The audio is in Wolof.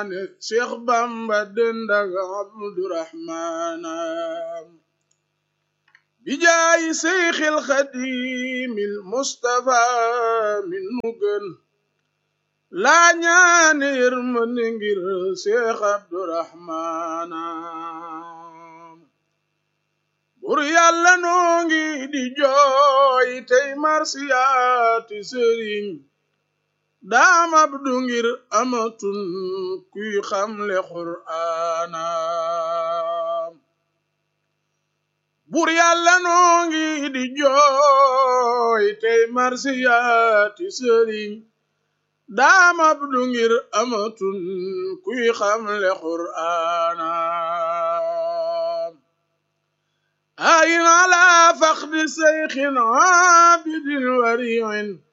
Cheikh Bamba dendag Abdurahmana bijaayi Seyxil Xadimil Mustafa min nu gën laa ñaane yërmande ngir Cheikh Abdurahmana bur yàlla noo ngi di jooy tey marsiyaati sëriñ daam abdu ngir amatun kuy xamle qur'aana bur yàlla noo ngi di jooy tey marsiyaati sëriñ daam abdu ngir amatun kuy xamle qur'aana ayin ala faqdi seyxin aabidin wariin